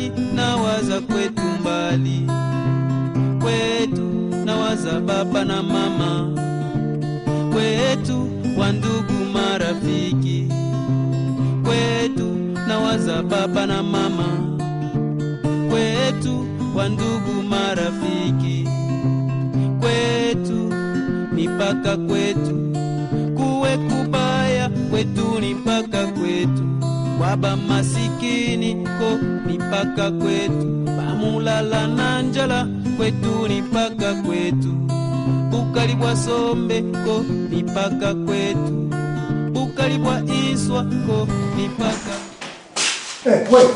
mbali nawaza kwetu mbali kwetu nawaza baba na mama kwetu wandugu marafiki kwetu nawaza baba na mama kwetu wandugu marafiki kwetu ni paka kwetu kuwe kubaya kwetu ni paka kwetu baba masikini ko ni paka kwetu bamulala na njala kwetu ni paka kwetu bukali bwa sombe ko ni paka kwetu bukali bwa iswa ko ni paka Eh, wewe.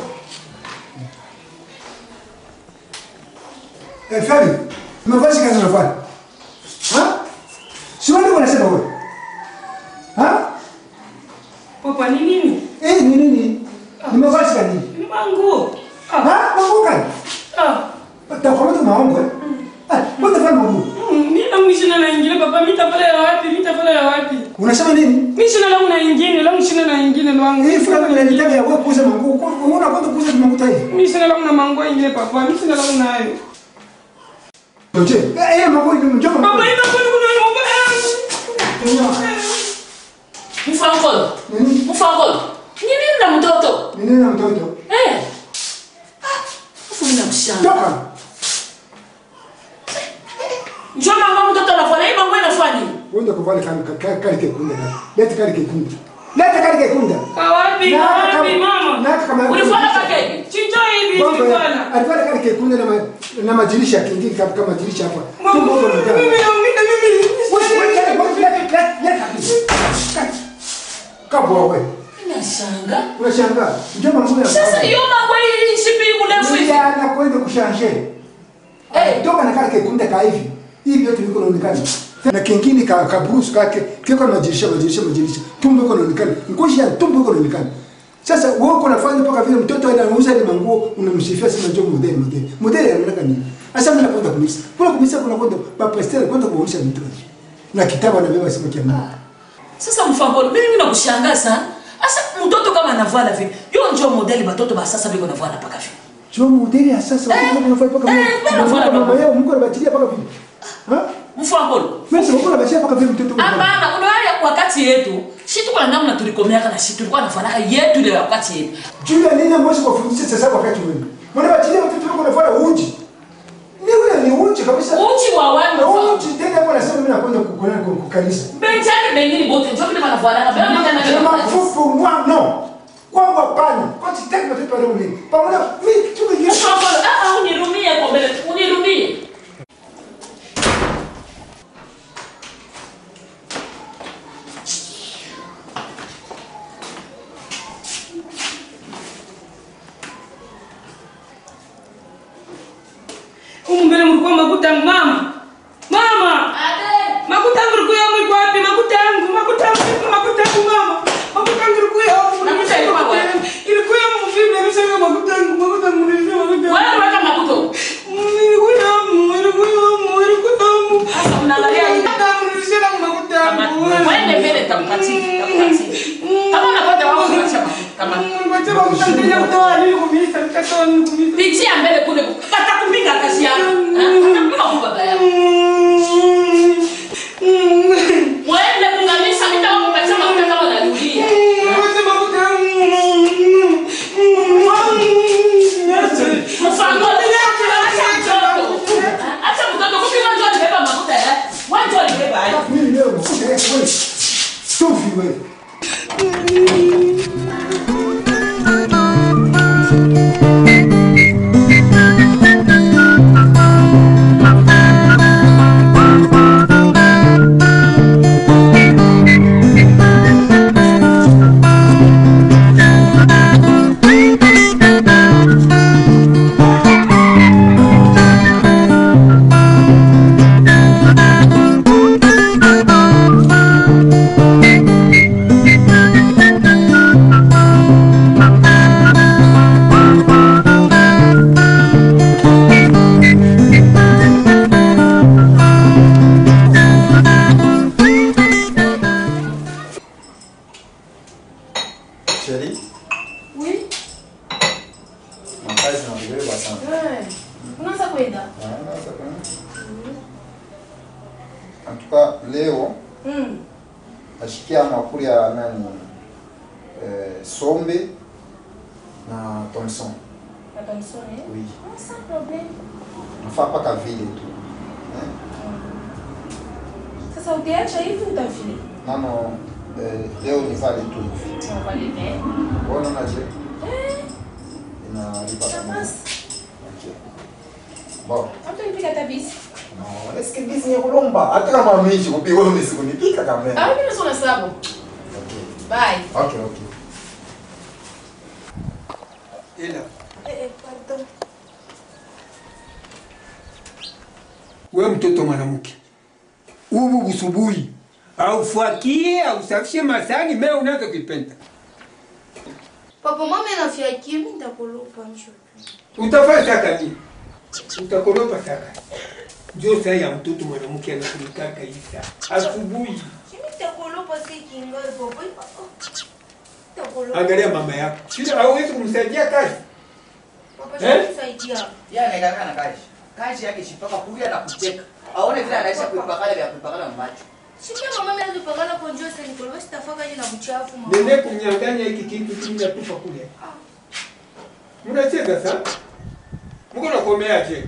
Eh, Fabi, umevaa shika kazi unafanya? Ha? Si wewe ndio unasema wewe? Ha? Papa ni nini? Eh, ni nini? Nimevaa shika nini? Ni manguo. Ah, Ha? Mambo gani? ah. Utakwambia maongo eh? Ah, wewe unafanya mambo. Mm, Mimi na mshina na ingine papa, mimi tafala ya wapi? Mimi tafala ya wapi? Unasema nini? Mimi sina langu na ingine, langu sina na ingine langu. Hii fulani unanitaka ya wewe kuuza manguo. Unaona kwanza kuuza manguo hivi. Mimi sina langu na manguo ingine papa, mimi sina langu nayo. Toje. Eh, eh, manguo ni mjomba. Papa, ina kwani kuna mambo Mfankolo. Nini? Mfankolo. Ni nini na mtoto? Ni nini na mtoto? Eh. Ah, Afu mimi namshanga. Toka. Njoo mama mtoto anafanya hii mambo inafanya nini? Wenda kuvali kali kali kali kekunda. Leta kali kekunda. Leta kali kekunda. Kwa wapi? Kwa wapi mama? Na kama Ulifanya pake? Chicho hivi Bongo bwana. ya- alikuwa kale kekunda na ma- na madirisha kingine kama kama madirisha hapa. Mama, Tumbo huko mimi mtaka. mimi mimi. Kabwa wewe. Ninashanga. Unashangaa. Njoma mbona? Sasa hiyo mambo hii sipi mrefu hivi. Ndio anakwenda kushanje. Eh. Toka na kale kekunda ka hivi. Hivi yote viko naonekana. Na kingine ka ka bruce kake kiko na madirisha madirisha madirisha. Tumbo iko naonekana. Ngozi ya tumbo iko naonekana. Sasa wewe uko unafanya mpaka vile mtoto anauza ile manguo unamsifia sema njoo model model. Model anataka nini? Sasa mimi nakwenda kumisa. Kuna kumisa kuna kwenda papa Esther kwenda kuonyesha mtu. Na kitabu anabeba sema kia Mungu. Sasa mfankolo, mimi nakushangaa sana. Sasa mtoto kama anavala vile, hiyo ndio modeli watoto ba sasa biko navala paka vile. Sio modeli ya sasa Eh, watu wanafanya paka eh, vile. mbona unafanya Mama paka- yao Mungu anabatilia paka vile. Ha? Mfankolo. Mimi sema Mungu anabatilia paka vile mtoto. Hapana, unaona wakati yetu, si tuko na namna tulikomeaka na si tulikuwa nafanaka yetu ile wakati yetu. Juu ya nini mwezi kufundisha sasa wakati wewe? Mbona batilia watoto wako wanafanya uji? Ni ule ni uji kabisa. Uchi wa wani mfankolo. Uji tena hapo nasema mimi nakwenda kukuna kukanisa. Benjani bengine bote, njoo vile wanavala. Bela mimi Kama kana mafufu mwa no. Kwangu hapana. Kwa sitaki watoto wale ule. Pamoja mimi tu mwenyewe. Mfankolo, ah ah, unirumie kwa mbele, unirumie. Humu mbele mlikuwa makuta yangu mama. Mama. Makuta yangu mlikuwa yangu wapi? Makuta yangu, makuta yangu, makuta yangu mama. Makuta yangu ilikuwa yangu. Makuta ilikuwa wapi? Ilikuwa yangu vipi? Nimesema makuta yangu, makuta yangu nimesema makuta yangu. Wewe weka makuto. Mm, Ilikuwa yangu, ilikuwa yangu, ilikuwa yangu. Sasa unaangalia hivi. Makuta yangu nimesema makuta yangu. Wende mbele takupatia, takupatia. Kama unapata wao unaacha makuta. Kama Nipatie makuta nitaja kutoa nini kumisa, nikatoa nini kumisa. pitia mbele kule. Kata kupinga kazi yako. Kama kwa baba yako. Wende kunganisha nitakupatia makuta kama unarudia. Mfano acha mtoto. Acha mtoto kupima ndio alibeba makuta yake. Wewe ndio alibeba haya. Mimi leo nakuja wewe. Stofi wewe. makazi nabeba sana Eh, unaanza kwenda Ah, sasa kwa- en tout cas leo Mm. nashikia makuli ya nani eh, sombe na thomson Attention, eh? oui Ah, sans problème. nafaa mpaka vile tu eh? Sasa ukiacha hivi utafili. nano eh, leo ni vale tu hivi Unavaleve. Bona je Eh, inalipa ça kama passe. okay. Bon. Hata nipika tabisi. No, eske bisi ni kulomba hata kama mishi kupigwa mimi sikunipika kama. Ah, mimi nasoma sababu. Okay. Bye. Okay, okay. ila Eh, eh, pardon. we mtoto mwanamke ubu busubuhi aufakie ausafishe masani mea unazo kipenda Papa, mama anafiakia, mimi nitakulupa msho. utafaa saka nini utakoropa saka ndio saa ya mtoto mwanamke anakulikaka hii saa asubuhi Mimi nitakulupa si kinga papa. Nitakulupa. angalia mama yako sio hauwezi kumsaidia kazi Papa, Eh? saidia. Yeye amekaa na kazi. Kazi yake shipaka kulia na kuteka. Aone vile anaisha kuipakala vya kuipakala macho. Sikia mama mimi alipangana kwa njoo sasa nikulupa sitafaka je na mchafu mama. nene kunyang'anya hiki kitu kinatupa kule mnacheza sa mko nakomeaje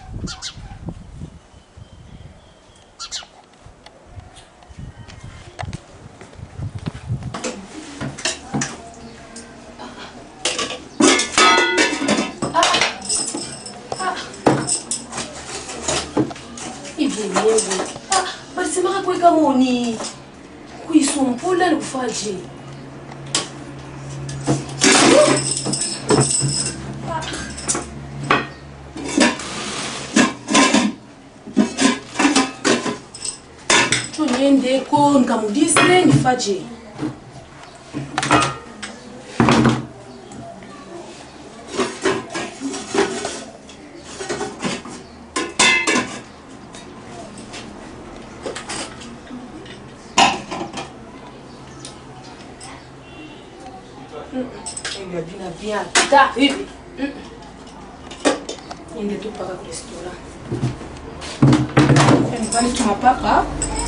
Hivi yenyewe. Ah, balisemaka kuweka moni. Kuisumpula ni kufaje? Tu niendeko nikamudise nifaje? Hivi vina vya ta hivi. Mm. Niende tu mpaka kwa restaurant. Yaani pale tunapaka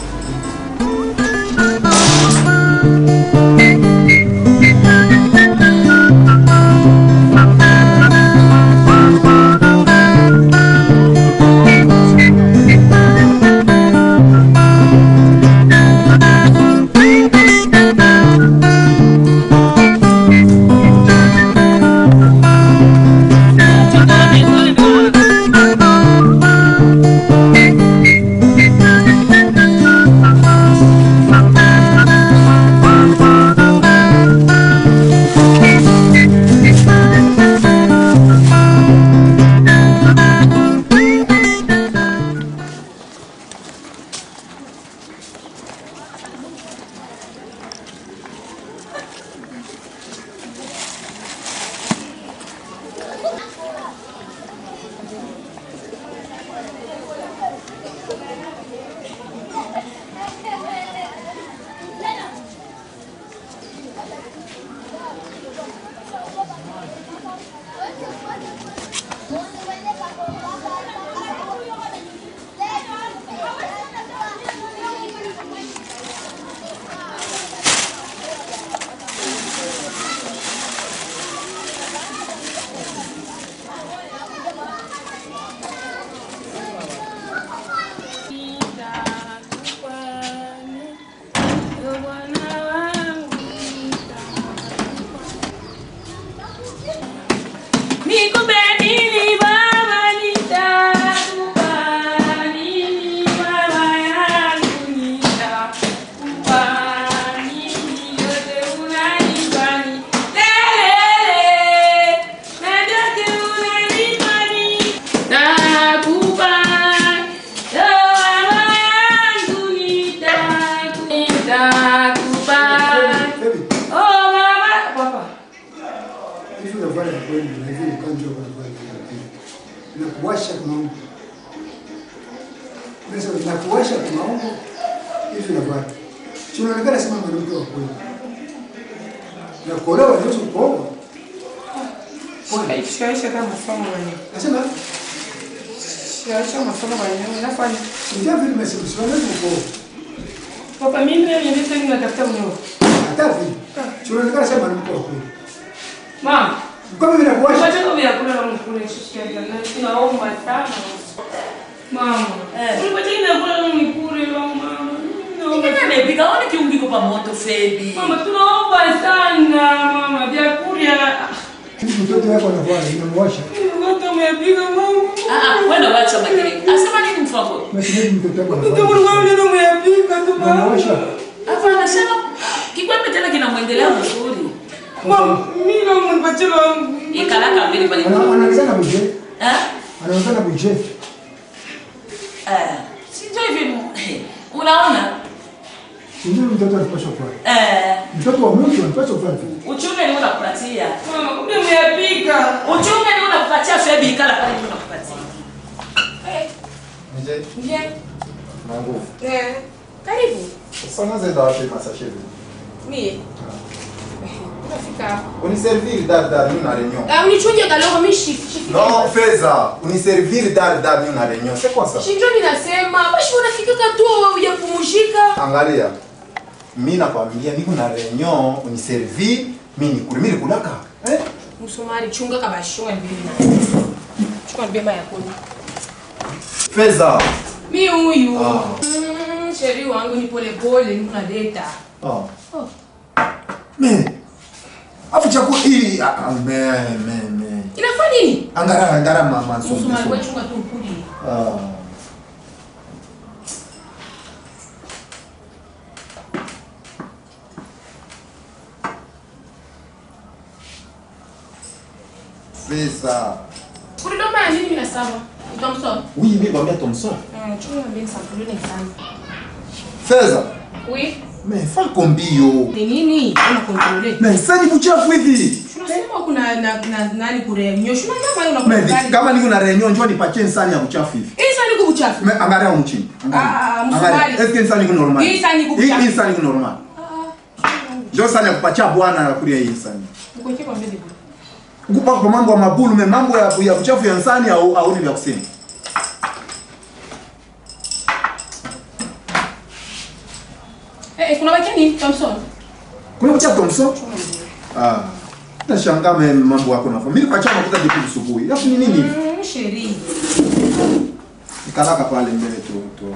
Nikupe nini baba nitakupa nini baba yangu nitakupa nini yote unanipa ni lele na yote unanipa ni nakupa yo baba yangu nitaku- nitakupa Baby, oh baba papa hivi unafanya kweli na hivi ukanjo unafanya hivi. Inakuwasha maungo. Unasema inakuwasha maungo hivi unafanya. Si unaonekana sema mwanamke wa kweli. Na kuolewa ndio kuoa. Shaisha kama masomo wenyewe. Nasema Shaisha masomo wenyewe. Nafanya. ndio vile nimesema siwezi kuko. Papa mimi leo nileta nini natafuta mwenyewe. Hata vile. Tunaonekana sema ni mko kweli. Mama, Kama vile kuosha. Wacha vya kula na mkule shishia jana. Tunaomba sana. Mama. Eh. Ulipatia vya kula na mkule leo mama. Naomba Ingine amepika, aone kiungiko pa moto Febi. Mama tunaomba sana mama vyakula. Mtoto wako anakuwa inamwosha. Watu wamepika mama. Ah, ah, kwenda wacha makelele. Asema nini mfako? Mashine mtoto wako Mtu anakuwa. mwangu ndio umepika tu mama. Anamwosha. Hapa anasema kikwembe tena kinamwendelea vizuri. Mama, mimi na mnipatie wangu. Ikalaka mbele pale. Ana- Anaonekana buje. Eh? Anaonekana buje. Eh. Sio hivi. Unaona? Ndio mtoto anapaswa kwa. Eh. Mtoto wa mtu anapaswa kwa. Uchunge ni unakupatia. Mama, kumbe umepika. Uchunge ni unakupatia Febi ikala pale ni unakupatia. Nje. Ndiye. Na nguvu. Eh. Karibu. Sasa unaenda wapi masashe hivi? Mie. Unafika hapa. Uniservir dar dar mimi na reunion. Ah, unichunje kaloko mimi shift shift. Non, feza. Uniservir dar dar mimi na reunion. C'est quoi ça? Shinjo ninasema, basi unafika tu ya kupumzika. Angalia. Mimi nakwambia niko na reunion, uniservir, mimi nikule mimi kulaka. Eh? Msumari chunga kabashunga mbili na. Chukua mbema ya kuni. Feza. Mi huyu. Ah. Mm, sheri wangu ni pole pole niko na data. Ah. Oh. Me. Afu chakula hii ah, ah, me me me. Inafaa nini? Angara angara mama nsonge. Msumari wewe nsonge. chunga tu ukuli. Ah. Feza. Kulidoma ya nini na sawa? Utamsoma. Oui, mimi kwambia Thomson. Mm, chunga mbili sampuli ni sana. Feza. Oui. Me fa kombio. Ni nini? Una kontrole. Me sani kuchafu hivi. Tunasema kuna na, na nani kure nyoshu na nyama Me una vi- kama niko na reunion njoo nipatie nsani ya kuchafu hivi. Hii sani kubuchafu. Me angalia huko chini. Ah, Angalia. msumari. Angalia. Eske nsani iko normal? Hii sani iko kuchafu. Hii hii sani iko normal. Njoo sani ya kupatia bwana na kulia hii sani. Mko kwa mbele. Kupa kwa mambo ya mabulu me mambo ya ya kuchafu ya nsani au au ni vya kusema. Eh, kuna baki nini? Thompson. Kuna kucha Thomson? Ah. Nashangaa me mambo yako na familia. Mimi kwa makuta jipu asubuhi. Alafu ni nini? Mm, sheri. Nikalaka pale mbele tu tu.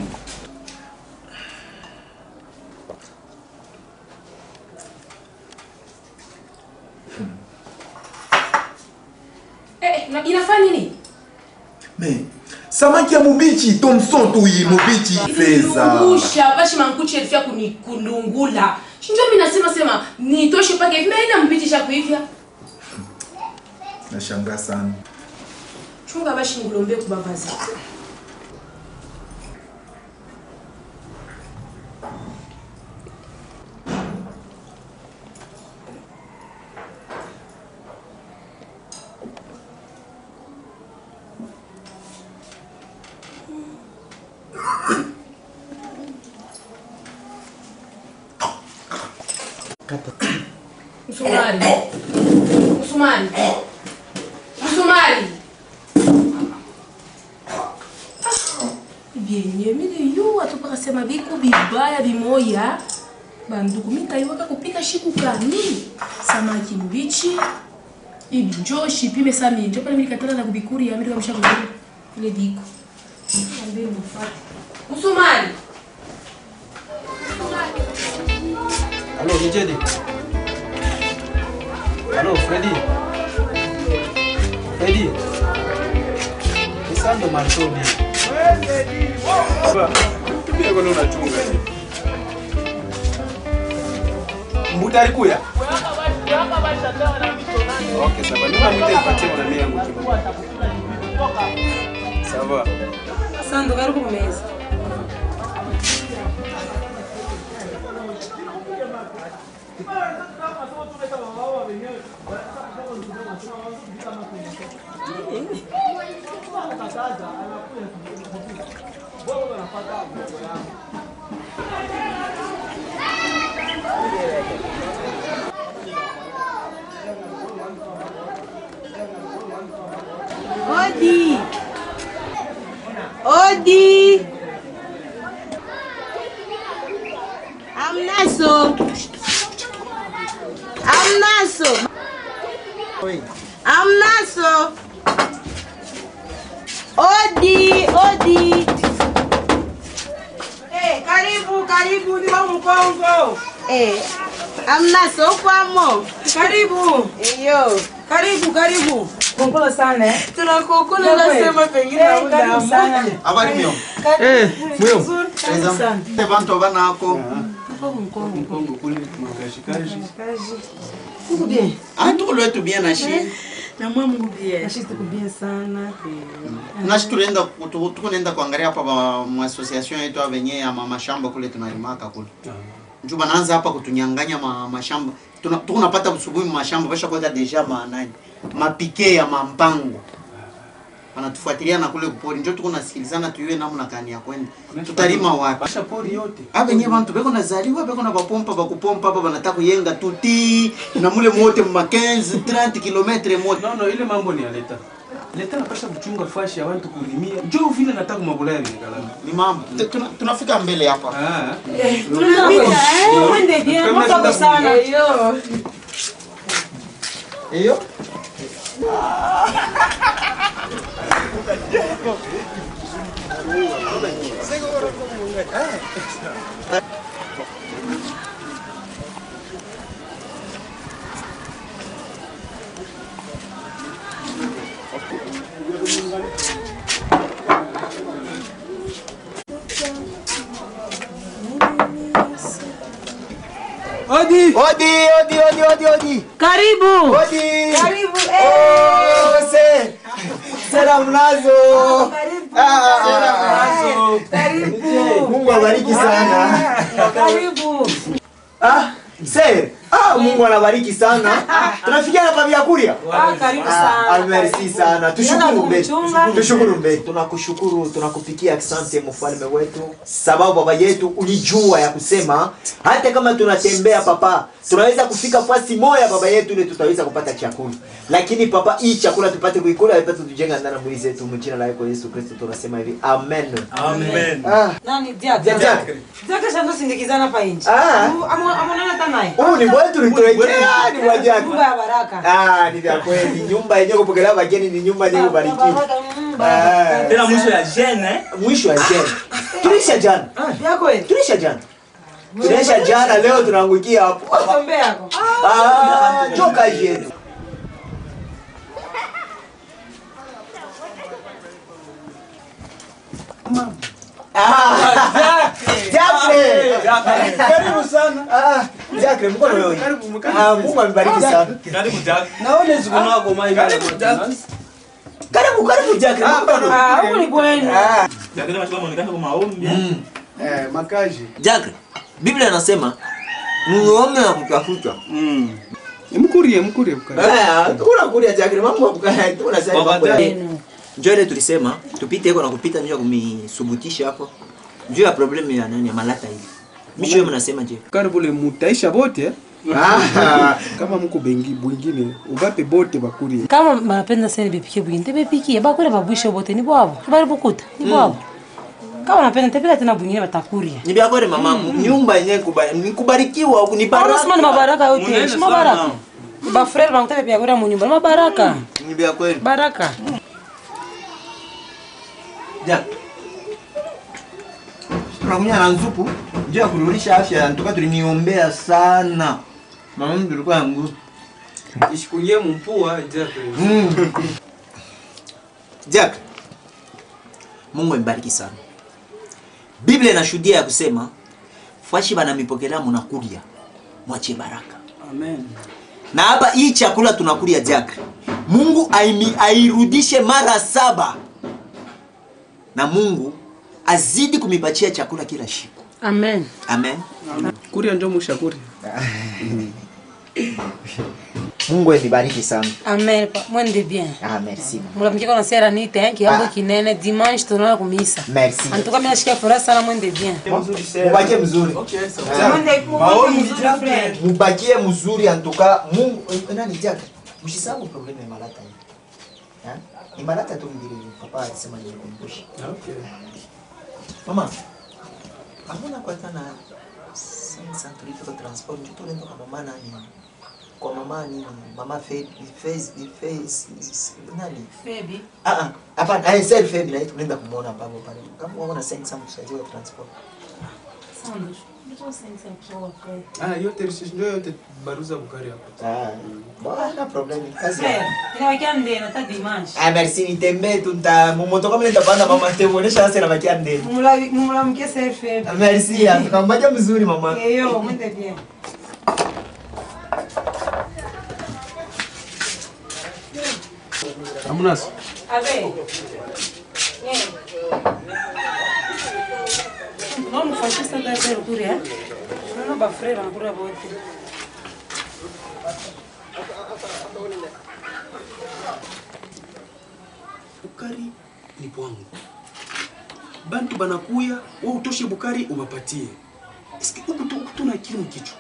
Eh, na- inafaa nini? Me. Samaki ya mubichi Thomson tu hii mubichi feza. Kulungusha, bashi mankuche elfia kunikulungula. Shinjo mimi nasema sema nitoshe pake hivi na mpitisha kuivya. Nashangaa sana. Chunga bashi ngulombe kubavazi. Msumari. Msumari. Msumari. Vyenye mimi yu watu paka sema viku vibaya vimoya. Banduku mimi kaiwaka kupika shiku kani. Samaki mbichi. Ibi njoo shipime sami. Njoo pale mimi katana na kubikuri ya mimi kamsha kubikuri. Ile diko. Ambe mfuate. Msumari. Halo, Mijedi. Halo, Freddy. Freddy. Nisando mantoni. Pia kwa nini unachunga? Mbuta alikuya? Okay, sawa. Nuna mwite nipatie na mimi yangu kidogo. Sawa. Sando karibu kumeza. Odi. Odi. Amnaso. Amnaso. Amnaso. Odi, odi. Eh, karibu, karibu ni wa Mkongo. Eh, amnaso kwamo. Karibu. Iyo. Karibu, karibu. Kongolo sana. eh. Tunakokula nasema pengine Eh, hauna karibu amani. sana. Habari mio. Eh, mwiyo. Karibu sana. Te bantu banako. Mkongo kule mkashikaji. Uko bien? Ah, tuko lwetu bien na shi. Na mwa Mungu bien. Nashi tuko bien sana. Nashi tulienda tu- tuko nenda kuangalia hapa ba mu association yetu ya venye ya ma- mashamba kule tunalimaka kule. Njoo banaanza hapa kutunyanganya ma, mashamba. Tuna tuko napata usubuhi mashamba basha kwenda deja ma nani. Mapike ya mampango. Wanatufuatilia na kule kupori. Njoo tuko nasikilizana tuyue namna kani ya kwenda. Tutalima wapi? Basha pori yote. Aba nye bantu beko nazaliwa beko na bapompa bakupompa hapa banataka kuyenga tuti na mule mote ma 15 30 km mote. No, no, ile mambo ni ya leta. Leta napasha kuchunga fashi ya watu kulimia. Njoo vile nataka mabulaya ni kalama. Ni mambo. Tuna- Tunafika mbele hapa. Ah. Tunapita eh, mwende bien, Kama mwako shida sana. Eyo. Hiyo? Odi! Odi, odi, odi, odi, odi. Karibu. Odi. Karibu. Oh, Eh. se. Sera mnazo. Karibu. Ah, ah, ah. Karibu. Mungu abariki sana. Karibu. Ah, se. Ah, Mungu anabariki sana. Tunafikia hapa vyakulia. Ah, karibu Ah, sana. merci sana. Tushukuru mbe. kumchunga. Tushukuru mbe. Tunakushukuru, tunakupikia asante mfalme wetu, sababu baba yetu ulijua ya kusema hata kama tunatembea papa, tunaweza kufika fasi moja baba yetu ile tutaweza kupata chakula. Lakini papa, hii chakula tupate kuikula ipate tujenga ndani ya mwili zetu, mjina la yako Yesu Kristo tunasema hivi. Amen. Amen. Ah, Nani? Jack. Jack. Jack. Jack shando sindikizana hapa nje. Ah. Amonana hata naye. Huu ni mwetu ulituwekea ni wa Jack. Nyumba ya baraka. Ah, ni vya kweli. Nyumba yenyewe kupokelea wageni ni nyumba yenyewe kubarikiwa. Baraka, mm, baraka. Ah. tena mwisho ya jene eh? Mwisho wa jana. Tulisha jana. Ya kweli. Tulisha jana. Tulisha jana leo tunaangukia hapo. Tombe yako. Ah, joka yetu. Ah, Jakre. Karibu sana. Ah, Jakre mkono wewe. Karibu mkaribu. Ah, Mungu amebariki sana. karibu Jack Naone siku nako mai. Karibu Karibu karibu Jakre. mkono. Ah, huko ni kwenu. Ah, Jack kama chukua muonekano kwa maombi Eh, makaji. Jack, Biblia inasema muombe na kutafuta. Mm. Mkurie, mkurie mkaji. ah, kuna kulia Jakre mambo mkaya. Tunasema mambo ya. Njoo ile tulisema tupite huko na kupita njoo kumisubutisha hapo. Njoo ya problemu ya nani ya malata hivi. Misho wewe mnasema je? Karibu le mutaisha bote. eh? Ah, Kama mko bengi bwingine ubape bote bakurie. kama banapenda sana bepike bwingine tebepikie bakule babwishe bote ni bwabo bali bukuta ni bwabo kama napenda tepika tena bwingine batakuria Ni vya kweli mama, nyumba yenyewe kuba- ni kubarikiwa ni baraka. baraka ni mabaraka yote Munene si mabaraka sana. bafrere banakutaka pia kuria munyumba ni mabaraka Ni vya kweli. baraka Jack. Tunakunya na nzupu, njoo ya kurudisha afya, ntoka tuliniombea sana. Mama mimi tulikuwa yangu. Ishikunye mpua Jack. Mm. Jack, Mungu ambariki sana. Biblia inashuhudia ya kusema fashi bana mipokelea munakulia mwache baraka. Amen. Na hapa hii chakula tunakulia Jack, Mungu aimi, airudishe mara saba, na Mungu azidi kumipatia chakula kila siku. amen Amen. Kuria njo mushakuri. Mungu anibariki sana. amen pa- mwende bien Ah, merci. mulamkiko na sera nite eh, kiambo kinene dimanche tunaona kumisa Merci. antuka mimi nashikia furaha sana mwende bien Mubakie mzuri. Mwende- maombi mwende Jack. bien. Mubakie mzuri antuka Mungu eh, nani Jack? Msisahau problem ya malata hii. Ha? Ni marata tu mbili papa alisema nikumbushe. Okay. Mama. Hamuna kwanza na sensa tulipo transport tu tunaenda kwa mama nani? Kwa mama nini? Mama Fed face face nani? Baby. Ah ah. Hapana, ai self Fed na tunaenda kumuona papo pale. Kama unaona sensa msaidiwe transport. Sando. Ndio sensa mkiwa kweli. Ah, yote ndio yote baruza bukari hapo. Ah, bwana problem kazi. Eh, inawakia ndeni hata dimanche. Ah, merci nitembee tu nita mumoto kama nitapanda mama nitamuonesha sasa na bakia ndeni. Mumula mumula mke self baby. Merci, akambaja mzuri mama. Eyo, mwende bien. Amunas. Abe. Yeah. Non, fascista da zero pure, eh? Non ho baffrera, ma pure a volte. Bukari ni bwangu. Bantu banakuya, wewe utoshe bukari ubapatie. Eske huku tu huku tuna akili mkichwa.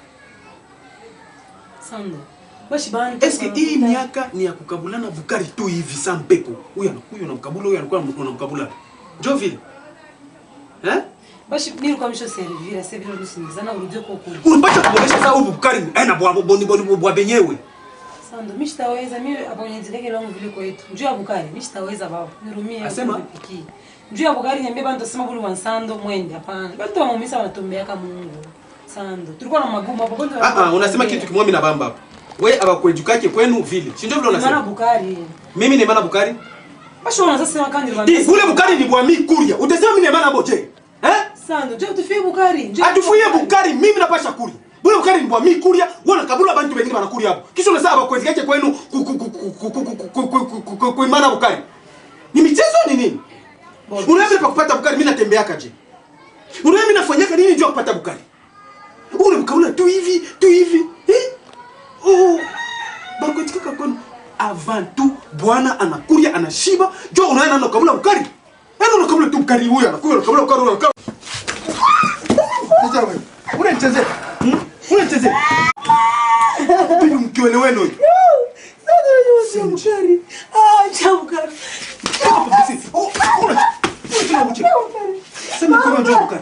Sando. Bashi bantu. Eske hii miaka ni ya kukabulana bukari tu hivi saa mpeko. Huyu anakuya unamkabula, huyu anakuwa unamkabula. Njoo vile. Eh? Bashi mimi kwa msho servira, servira rusinizana urudie kwa kule. Unapata kuboresha saa huyu bukari aina bwa boni boni bwa benyewe. Sando, mimi sitaweza mimi hapo nyenzeleke langu vile kwetu. Njoo ya bukari, mimi sitaweza baba. Nirumie. Asema? Piki. Njoo ya bukari niambie bantu sema bulu wansando mwende hapana. Bantu wa mumisa wanatumbea kama Mungu. Sando. Tulikuwa na magumu hapo bantu. Ah ah, unasema kitu kimoja mimi na bamba hapa. Wewe abakwejukake kwenu vile. Si ndio vile Maana unasema? bukari. Mimi ni maana bukari. Bashi unaanza sema kandi Di, ule bukari ni bwa mi kuria. Utasema mimi ni maana boje. Eh? Sando, njoo tufie bukari. Njoo. Atufuie bukari mimi napasha kuria. Bule bukari ni bwa mi kuria, wana kabula bantu wengine banakuria hapo. Kisha unasema abakwezikache kwenu ku- ku- ku- ku- ku- ku- ku- ku- ku- ku- ku- kuimana bukari. Ni michezo ni nini? Unaambia pa kupata bukari mimi natembeaka je? Unaambia mimi nafanyaka nini juu ya kupata bukari? Ule mkaula tu hivi, tu hivi. Eh? Oh. Bakwetikaka kwenu avant tout bwana anakuria anashiba, jo unaenda na kabula bukari. Yaani unakabula tu bukari huyu anakuja unakabula bukari huyu anakuja. Sasa wewe, unanichezea? Unanichezea? Bibi mkiweleweno huyu. Sio bukari. Ah, njoo bukari. Hapo basi. Oh, una. Una tena uche. Sema kama njoo bukari.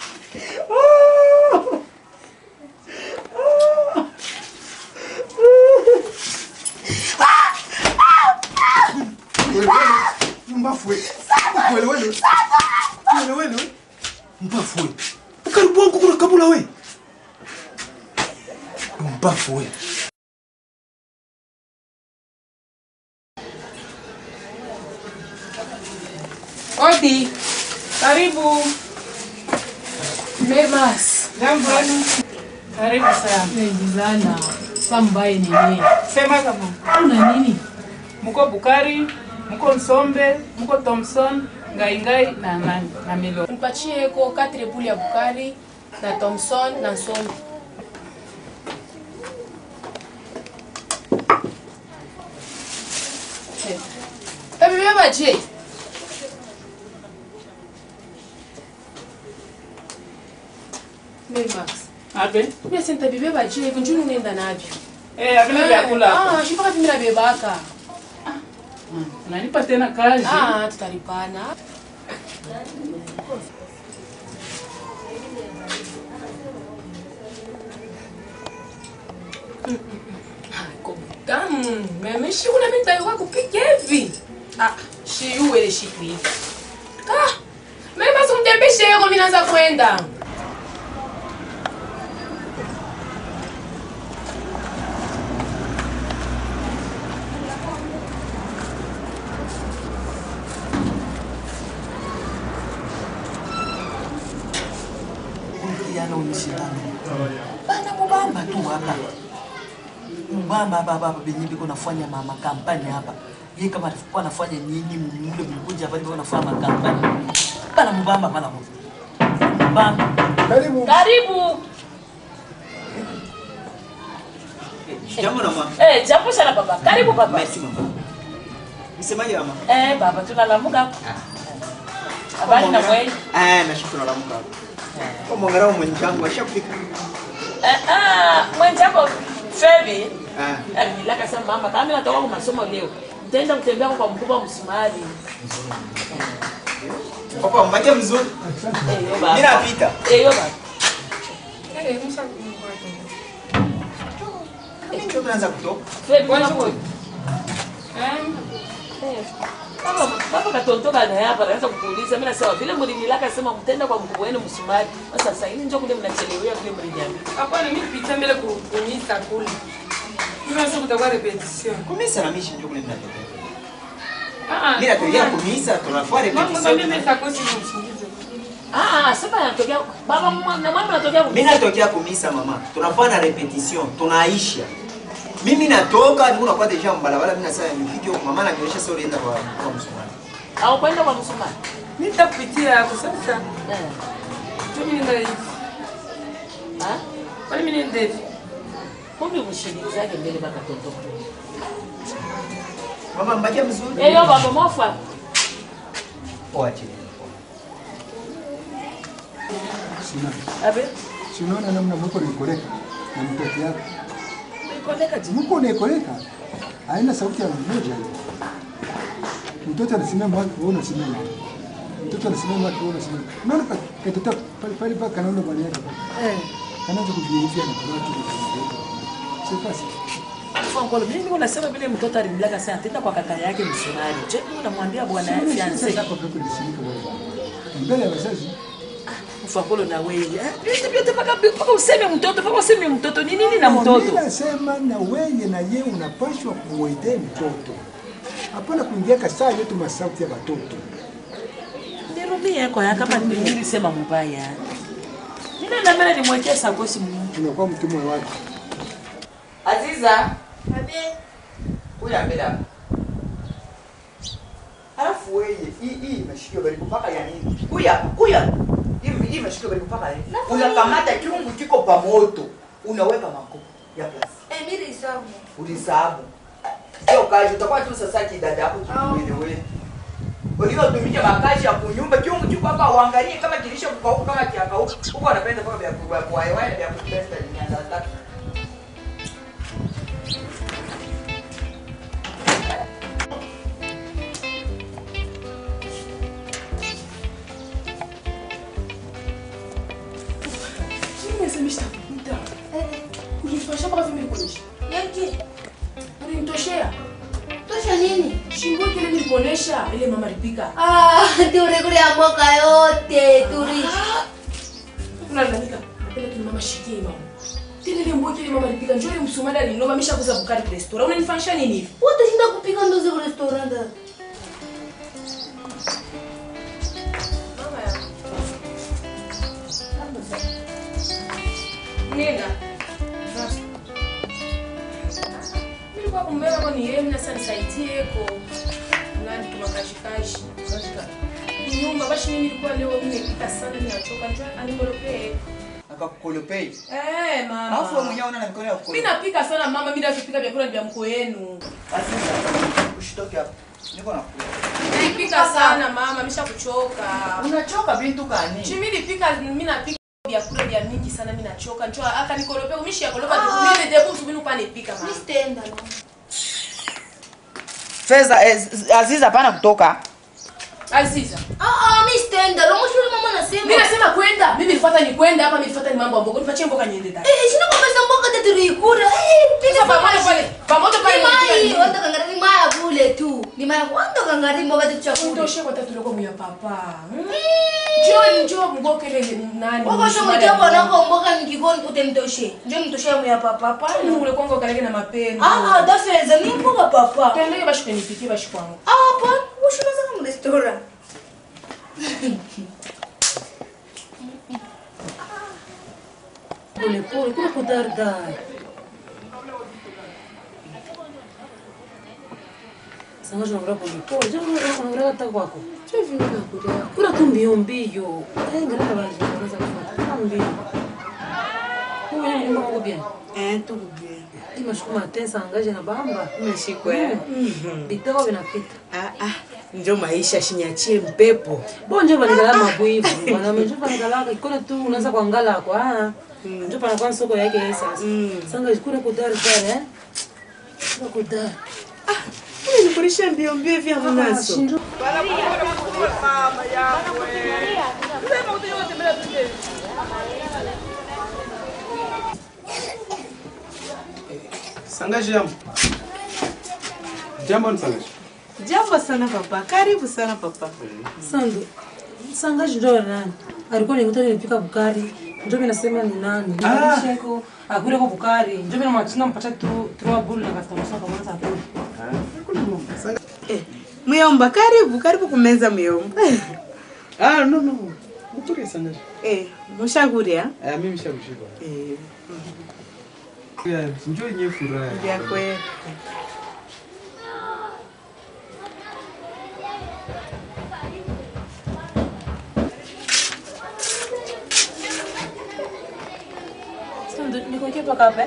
Mbafu wewe. Kuelewele. Kuelewele. Mbafu wewe. Bukari bwangu kuna kabula wewe. Mbafu wewe. Odi. Karibu. Memas. Jambo wenu. Karibu sana. Nilizana. Sambaye nini? Sema kama. Una nini? Mko Bukari, mko Nsombe, mko Thompson, Ngaingai na nani na Milo. Mpatie ko 4 puli ya Bukari na Thompson na Nsombe. Tabibeba je? Memas. Abe. Mimi senta bibeba je, hivi njuni unaenda navyo. Eh, havina vyakula hapo. Ah, shipaka mimi nabebaka. Unanipa tena kazi. Ah, tutalipana. Tamu, meme shi una mimi ndio kupika hivi. Ah, shi uwe shi hivi. Ah, meme basi mtembeshe yako mimi naanza kwenda. Yana unishindano. Bana mubamba tu hapa. Mubamba hapa hapa benye biko nafanya mama kampani hapa. Yeye kama alikuwa anafanya nyinyi mule mkuja hapa biko nafanya makampani. Bana mubamba bana mubamba. Mubamba. Karibu. Karibu. Jambo na mama. Eh, jambo sana baba. Karibu baba. Merci mama. Msemaje mama? Eh, baba tunalamuka hapo. Habari na wewe? Ah, nashukuru alamuka. Kwa mwangarao mwenzangu ashafika. Eh, ah, mwenzako Febi. Ah. Eh, nilaka sema mama kama mimi natoka kwa masomo leo. mtaenda kutembea kwa mkubwa msumari. Papa, mbakie mzuri. Eh, yo baba. Mimi napita. Eh, yo baba. Ndio tunaanza kutoka. Fred, mbona kwa? Baba, baba katontoka na hapa anaanza kukuuliza. Mimi nasema vile mlinilaka sema mtenda kwa mkubwa wenu msumari. Sasa sasa hivi njoo kule mnachelewea vile mliniambia. Hapana, mimi nipita mbele ku- kumisa kule. Mimi nasema kutakuwa repetition. Kumisa na mishi ndio kule mnatokea. Ah, ah. Mimi natokea kumisa tunafanya Mama, repetition. mimi sakosi nimsingize. Ah, sasa anatokea baba mwa- na mama anatokea Mimi natokea kumisa mama. Tunafanya repetition, tunaisha. Mimi natoka niko nakuwa deja mbalabala mimi nasema nifike huko mama ananionyesha sio ulienda kwa kwa msumari. au kwenda kwa msumari. Mimi nitakupitia hapo sasa. Eh. Mimi nenda hivi. Ah? Kwani mimi nenda hivi? Kumbe mshindikizake mbele baka tontoka. Mama mbakia mzuri. Eh, yo baba mwafa. Oache. Sina. Abe. Si unaona namna mko nikoleka na mtoto yako. Koleka ji. Mko nikoleka. Haina sauti ya mmoja. Mtoto anasimama wapi wewe unasimama. Mtoto anasimama wapi wewe unasimama. Unaona ka- katoto pale pale pale kanaona bwana yake. Eh. Kanaanza kujielezea na kwa watu. Sio basi. Kwa kweli mimi niko nasema vile mtoto alimlaka sana tenda kwa kaka yake msumari. Je, unamwambia bwana yake fiancé. Sasa hapo peko lisimika wewe. Mbele ya wazazi. Ufakolo na wewe. Eh, Vyote vyote mpaka mpaka useme mtoto, mpaka useme mtoto. Ni nini na mtoto? Mimi nasema na wewe na yeye unapaswa kumwendea mtoto. Hapana kuingia kasaa yetu masauti ya watoto. Nirudie kwa yaka kama mimi nilisema mbaya. Mimi na mbele nimwekee sakosi Mungu. Unakuwa mtumwa wake. Aziza, Abe, kuja mbele hapa. Alafu wewe hii hii imeshika karibu mpaka ya nini? Kuya, kuya. Hii hii imeshika karibu mpaka ya nini? Unakamata kiungu kiko pa moto. Unaweka mako ya plastiki. eh, mimi nisabu. Ulisahabu. Sio kazi utakuwa tu sasa kidada yako kiwele ulivyotumisha makazi ya kunyumba kiungu kiko hapa uangalie kama kilisha kukauka kama kiakauka huko anapenda mpaka vya kubwa kwa hewa vya kupesta ni nyanda tatu Nimesemesha kukuta. Kujifanya mpaka vile nilikuonesha. Yake, Ulinitoshea. tosha nini? Shingo kile nilikuonesha ile mama alipika. Ah, turi kule ya mboka yote, turi. Unalalamika. Napenda tu mama shikie mama. Tena ile mboga ile mama alipika njoo ile msumada alinoma ameshakuza bukari kwa restaurant. Unanifanyisha nini hivi? Utashinda kupika ndozi kwa restaurant. Mama ya. Nenda. Sasa. Nilikuwa kumbeba kwa ni yeye na sasa nisaidie ko. Nani tumakashikashi. Kashika. Nyumba basi mimi nilikuwa leo nimepika sana ninachoka njoo animolopee. akakukolopei Eh mama. alafu wewe mwenyewe una na mikono ya Mimi kukolopa napika sana mama, mimi napika vyakula vya mko yenu. usitoke hapo niko na Napika sana mama, nimeshakuchoka. unachoka bintu gani Chi mimi nipika mimi napika vyakula vya mingi sana mimi nachoka. Njoo aka nikorope umishi ya kolopa Ah. mimi ndebu subinu pa nipika mama. Mimi sitaenda no. Feza eh, Aziza hapana kutoka Aziza. Ah ah, mimi sitaenda. Romo shule mama anasema. Mimi nasema kwenda. Mimi nilifuata ni kwenda hapa, mimi nilifuata ni mambo ya mboga. Nipatie mboga niende ndani. Eh, shina kwa pesa mboka tatu tulikula. Eh, pika Sasa pamoja pale. Pamoja pale. Ni mai, wanda kangari ni maya kule tu. Ni maya wanda kangari mboga tatu chakula. Ndoshe kwa tatu loko mya papa. Njoo njoo mboga ile nani? Wako shomo jambo nako mboga nikikoni utemtoshe. Njoo mtoshe ya papa pale. Ni ule kwangu kalege na mapendo. Ah ah, da feza mimi mboga papa. Twende bashi kunipikie bashi kwangu. Ah, hapa ushunaza kama restaurant. Pole pole, kuna kudardar. Sanga jona pole pole, jona unagra hata kwako. Chevi nika kuja. Kuna tu mbio mbio. Eh, ngara bana unaweza kufanya. Kuna mbio. Kwa hiyo nyumba kwa bien. Eh, tuko bien. Ima shukuma tensa angaje na bamba. Umeshikwa eh? Bitao vinapita. Ah ah. Njo maisha shinyachie mpepo. Bonje banigala mabwivu. Bana mjo banigala ikona tu unaanza kuangala kwa. Ah. Njo pana kwa soko yake sasa. Sanga kule kudardar eh. Kuna kudar. Nini nikulisha mbio mbio vya mnazo? Sangaji jambo. Jambo ni sangaji. Jambo sana papa. Karibu sana papa. Sando. Sangaji ndo nani? Alikuwa nikuta nilipika bukari. Ndio mimi nasema ni nani? Ah. Nisheko akule kwa bukari. Ndio mimi mwachina mpata tu trois boules na customer sasa kama sasa. Eh, Muyomba karibu, karibu kumeza muyomba. Ah, no no. Mkuri sangaji. Eh, mushakuria? Ah, mimi shakushiba. Eh, Yeah, njoo yenyewe furaha. vya kweli. Sando niko kipa kape.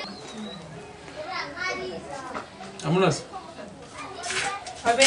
Amunas. Abe.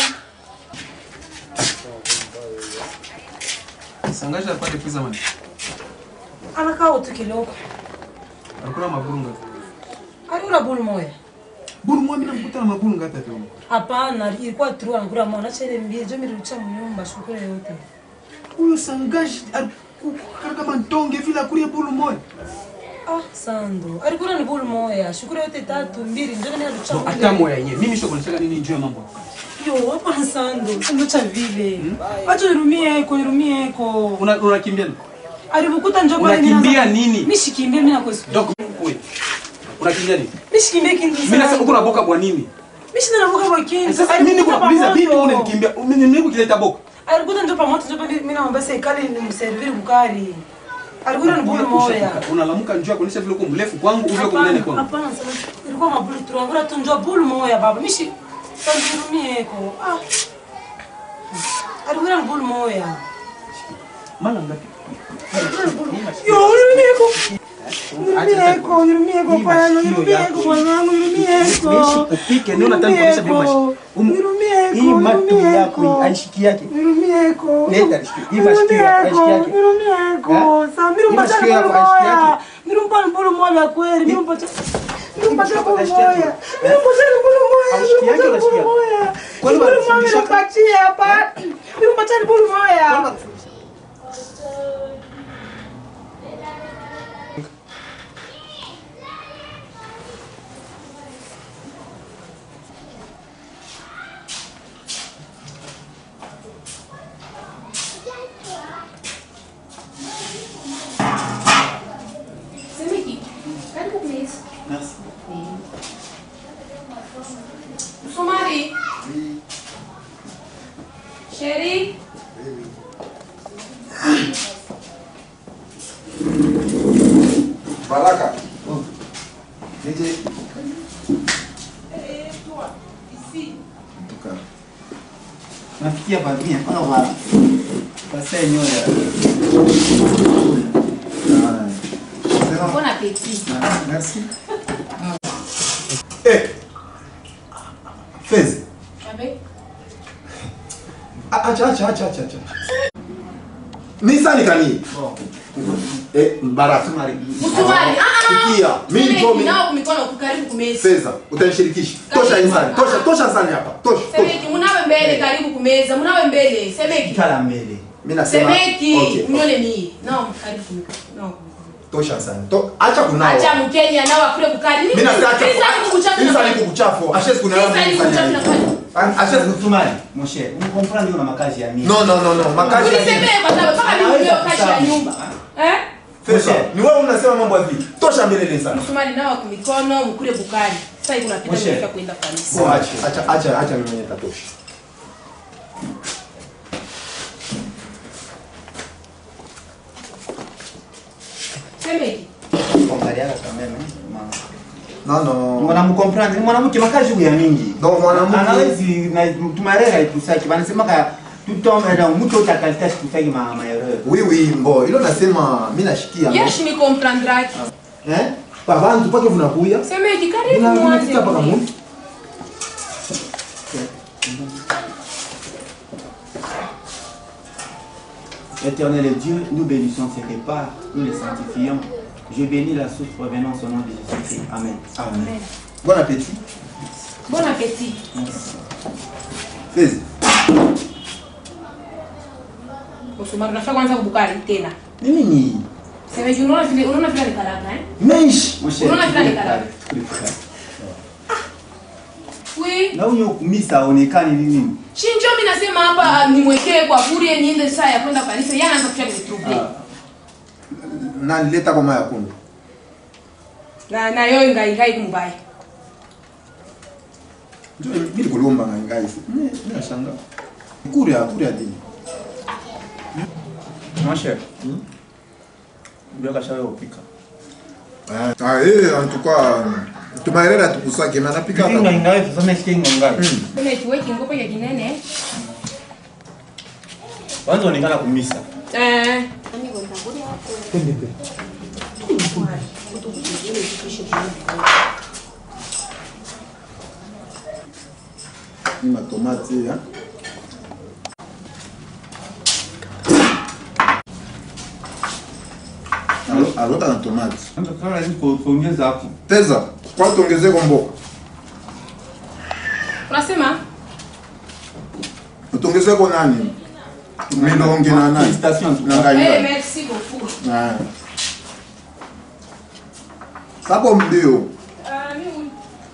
Sangaji alipata pesa mani. Anakaa utu kiloko. Alikuwa na maburu ngapi? Aliura bulu moya. Buru mwa mimi namkuta na maburu ngapi hapo? Hapana, ilikuwa tu anakula mwana acha ile mbie. Ndio mimi nilicha mnyumba shukuru yote. Huyo Sangaji alikuwa kama ndonge vile akulie buru moja. Ah, Sando. Alikuwa ni bulu moya. Shukuru yote tatu mbili. Ndio mimi nilicha. No, hata moya yenyewe. Mimi sio kunataka nini njoo ya mambo. Yo, hapa na Sando. Sando cha vile. Acha nirumie eko, nirumie eko. Una unakimbia nini? Alibukuta njoo pale Unakimbia nini? Mimi shikimbia mimi nakosa. Donc wewe. Unakimbia nini? Mimi shikimbia kindu. Mimi nasema uko na boka kwa nini? Mimi sina navuka kwa kindu. Sasa mimi niko nakuuliza vipi wewe unanikimbia? Mimi niko kileta boka. Alikuta njoo pamoja njoo pale mimi naomba serikali ni mserviri bukari. Alikuwa ni bulu moya. Unalamuka njoo kuonesha vile uko mrefu kwangu uvyo uko mnene kwangu. Hapana, sana. Ilikuwa mabulu tu. Ngora tu njoo bulu moya baba. Mimi shi nirumie eko. Ah. Alikuwa ni bulu moya. Mala ngapi? Yo, nirumie eko. Nirumie eko, nirumie eko pana, nirumie eko mwanangu, nirumie eko. Upike ndio nataka kuonesha vile mashi. Nirumie eko. Hii matu yako aishiki yake. Nirumie eko. Leta aishiki. Hii mashi aishiki yake. Nirumie eko. Sasa mimi mpata Hii masikio yako bulu aishiki moya. yake. Mimi mpata bulu moya kweli. Mimi mpata Mimi mpata bulu aishiki yake. moya. Mimi mpata bulu moya. Aishiki yake Mimi mpata unasikia? bulu moya. Kwani Bulu moya wanafundisha- nipatie hapa. Mimi mpata bulu moya. Semeki, karibu please. Merci. Msumari. Sheri. Baraka. Nije. Tuka. Nafikia babia mpaka wa pasai nyoya. Bon appétit. Merci. Eh. Fez. Avec Acha acha acha acha acha. Nisa ni kani? Eh, Baraka. Msumari. Ah ah. Sikia, mimi Semeki, ndio mimi. nao mikono kukaribu kumeza. Feza, utanishirikisha. Tosha insani. Tosha tosha insani hapa. Tosha. tosha. Semeki, munawe mbele karibu kumeza. Munawe mbele. Semeki. Kala mbele. Mimi nasema Semeki, okay. mnyole mie. Nao karibu kumeza. Nao. Tosha insani. To, acha kunawa. Acha Mkenya nao akule kukari. Mimi nasema acha. Sasa ni kukuchafu. Sasa ni kukuchafu. Ashes kunawa. Sasa ni kukuchafu na kwani. Ashes Tumani, moshe, unakomprendre una makazi ya mimi. No no no no. Makazi. ya nini? Unisemee kwa sababu mpaka mimi ndio kazi ya nyumba. Eh? Feza, ni wewe unasema mambo ya vipi? Tosha mbele sana. Msumari nao kwa mikono mkule bukari. Sasa hivi unapita Moshe. unataka kwenda kanisa. Bo, acha acha acha acha mimi mwenyewe tatosha. Semeki. Kuangaliana kama mimi. No no. Mwanamkomprendre, mwanamke makazi huyu ya mingi. No mwanamke. Anawezi na tumarera itusaki. Wanasema ka tutome na mtu utakalita tutaki ma maereur. Oui oui, mbo. Ilo nasema mimi nashikia. Yeshi ni comprendraki. Eh? Pabantu pake vunakuya. Semeki karibu Vuna mwanze. vinafika paka muntu. Éternel Dieu, nous bénissons ces repas, nous les sanctifions. Je bénis la source provenant au nom de Jésus-Christ. Amen. Amen. Bon appétit. Bon appétit. Fezi. Usumari unafaa kwanza kubukari tena. Nini ni? Semeji unaona vile unaona vile nikalaka eh? Meish. Moshe. Unaona vile nikalaka. Oui. Na huyo kumisa aonekani nini? Shinjo mimi nasema hapa nimwekee kwa bure niende saa ya kwenda kanisa. Yeye anaanza kucha kunitrubli. Na nileta kwa maya kundu. Na na yeye ngai ngai kumbaya. Ndio mimi kulomba ngai ngai. Mimi nashangaa. Kuria kuria dini. Moshe. Ndio kashawe upika. Ah, eh, en tout cas, tumaerera tukusake na napika hapa. Kinga ingawa sasa nasikia ngai. Kuna tuweke ngopo ya kinene. Kwanza onekana kumisa. Eh. Twende mbele. Ni matomati ya. Alo- Alota na tomati. Kwanza kama hizi kuongeza hapo. Teza, kwa tuongezee kwa mboga. Unasema? Tuongezee kwa nani? Milonge na nani? Na ngai Eh, ngai. merci beaucoup. Ah. Sapo mbio. Ah, mimi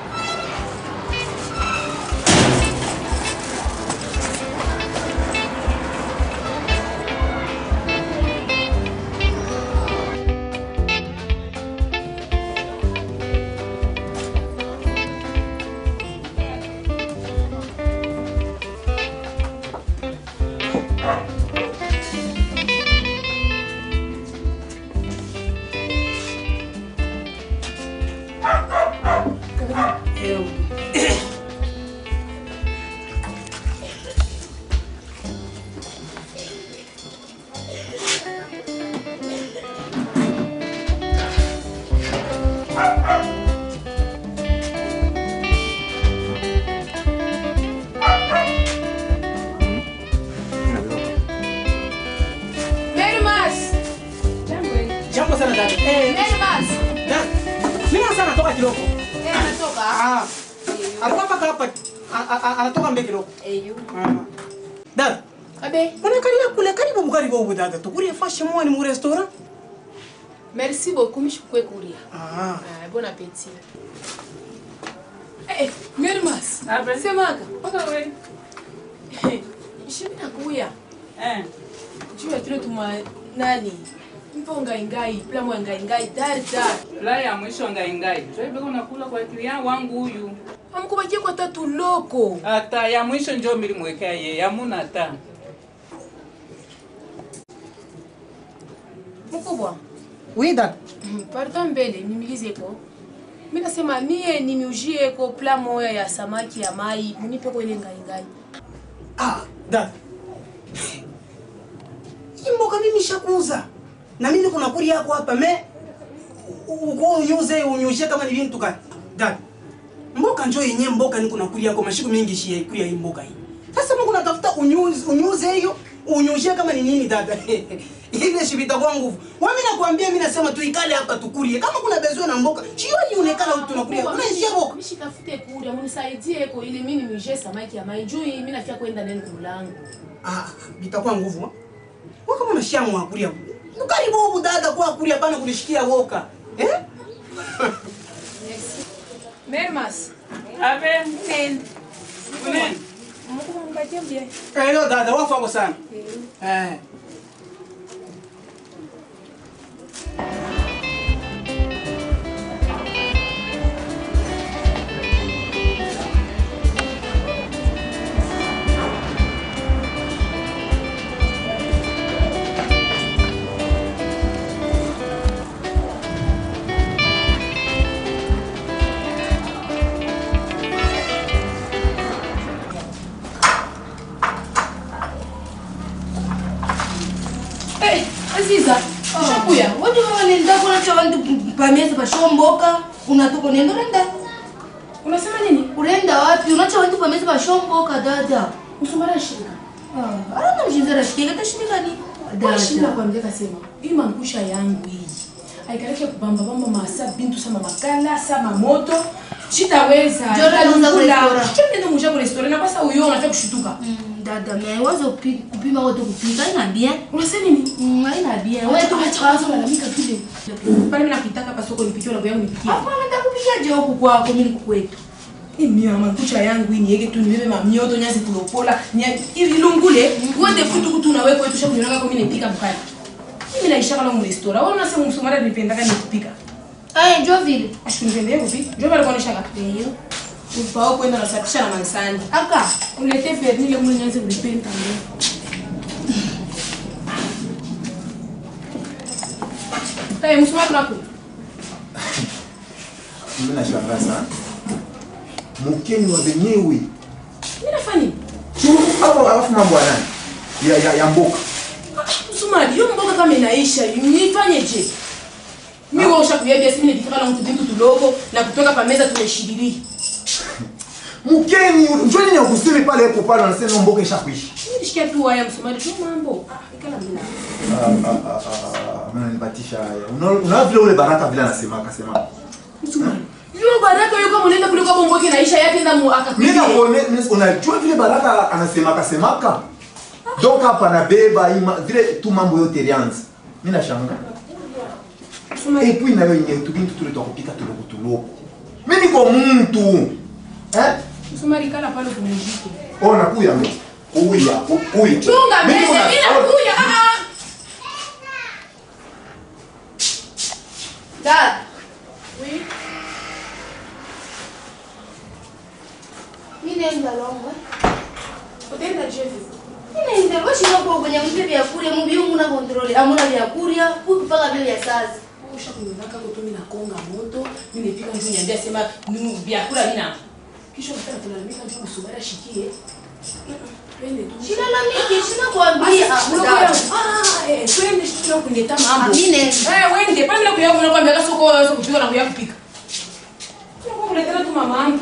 Mermas. Jambo sana dada. Eh, Mermas. dada. Mimi sana natoka kidogo. Eh, natoka. Ah. Alikuwa mpaka hapa. a- a- a- Anatoka mbele kidogo. Eyo. Ah. Dada. Abe. Unaangalia kule karibu mkari bobu dada. Tukuri fashe mwa ni mu restaurant. Merci beaucoup, mishukwe kuria. Ah. Ah, bon appétit. Eh, Mermas. Abe. Semaga. Paka wewe. Shimi nakuya. Eh. Juu ya tule tuma nani? Mpo ngai ngai, plamo ya ngai ngai, dar dar. La ya mwisho ngaingai. Sasa hivi unakula kwa client wangu huyu. Amkubakie kwa tatu loko. Hata ya mwisho njoo milimwekea yeye. Hamuna hata. Mkubwa. Oui dada. Pardon mbele, nimilize ko. Mimi nasema mie nimiujie ko pla moya ya samaki ya mai, munipe ko ile ngai ngai. Ah, dada. Hii mboga mimi nishakuuza. Na mimi niko nakuri yako hapa me uko unyuze unyushe kama ni vintu gani? Dada. Mboga njoo yenyewe mboga niko nakuri yako mashiku mingi shia ikuri ya hii mboga hii. Sasa Mungu natafuta unyuze unyuze hiyo unyushe kama ni nini dada. Ile shibita kwa nguvu. Wewe mimi nakwambia mimi nasema tuikale hapa tukurie. Kama kuna bezwe na mboga, sio ionekana tunakuria. Unaishia mboga. Mishitafute kuria, munisaidie ko ili mimi niuje samaki ya mai. Juu mimi nafia kwenda ndani kumulango. Ah, bitakuwa nguvu. ha? Wewe kama unashamu akuria. Ukaribu huko dada kwa akuria bana kunishikia woka. Eh? Mermas. Abe. Nenda. Kuneni. Mkubwa mkatie mbie. Eh, yo dada wafu wako sana. Eh. Eh, Aziza, ushakuya. Watu hawa nenda kuna cha watu pameza pashomboka. Unatoka nenda nenda. Unasema nini? Unaenda wapi? Unacha watu pameza pashomboka dada. Usumara shika. Ah, ana mjinzara shika tashindika ni. Dashinda kwa mzee kasema, hii mangusha yangu hii. Aikaleke kubamba bamba masa bintu sama makala sama moto. Sitaweza. Njoo leo unza ku restaurant. Choni ndio mwisho kwa restaurant na basa uyo unataka kushutuka. Dada, mais wazo kupi- kupima wote kupika haina bien. Unasema nini? Mm, haina bien. Wewe Wewe tu tu acha kwanza lalamika vile. Pale mimi nakutaka pa soko nipikie na yangu nipikie. Hapana, nitakupikia je huku kwako mimi niko kwetu. Mimi mama kucha yangu hii niweke tu nibebe mamioto nyazi tulopola. Nya ilungule. Wote futu kutu na wewe kwetu shaku nionanga kwa mimi nipika mkali. Mimi naisha kama mu restaurant. Wewe unasema msumari nipendaka nikupika. Eh, njoo vile. Ashikunipendea kupika. Njoo pale kuonesha kaka. Ndio. Ufao kwenda nasafisha na mansani. Aka, ulete verni ile mwenye nyanze ulipenda ndio. Hey, msumari wako. Mimi nashangaa sana. Mkeni wa wenyewe. Mimi nafanya nini? Hapo alafu mambo ya nani? Ya ya, ya mboka. Msumari, hiyo mboga kama inaisha, nifanye je? Mimi wewe ushakuambia sisi nilifika na mtu bintu tulogo na kutoka pa meza tumeshiriki. Mkeni, njoo nini akusiri pale hapo pale anasema mboka ishakuisha. Mimi nishikia tu haya msumari tu mambo. Ah, ikala mimi. Ah ah ah ah. Mimi nipatisha haya. Unaona una vile ule baraka vile anasema akasema. Msumari. Yule baraka yuko mnaenda kuliko bombo yake inaisha yake nda mu Mimi akakuja. nakuone unajua vile baraka anasema akasemaka. Donc hapa nabeba ima vile tu mambo yote ilianza. Mimi nashangaa. Et puis na wewe yenyewe tu bintu tule tukupika tuloko tuloko. Mimi niko mtu. Eh? Msumari kala pale kumujike. Ona kuya mimi. Kuya, kuya. Chunga Mimi mese, kuna- mimi nakuja. Ah ah. Dada. Oui. Mimi naenda longo. Utaenda jevi. Mimi naenda washi hapo kwenye mpe vya kuria mbi mungu na control. Hamuna vya kuria, kupaka vile vya sasa. ushakunionaka kutumi na konga moto mimi nipika mtu niambia sema nu vyakula vina kisha utaka kulalamika mtu kusubiri ashikie twende tu Silalamiki, sina kuambia. Basi, Ah, unakuwa- dada. ah eh twende sio kuleta mambo Ah, mimi nenda. eh wende pale na kuya kuna kwambia soko soko kupika na kuya kupika Unakuwa kuletela tu mama yangu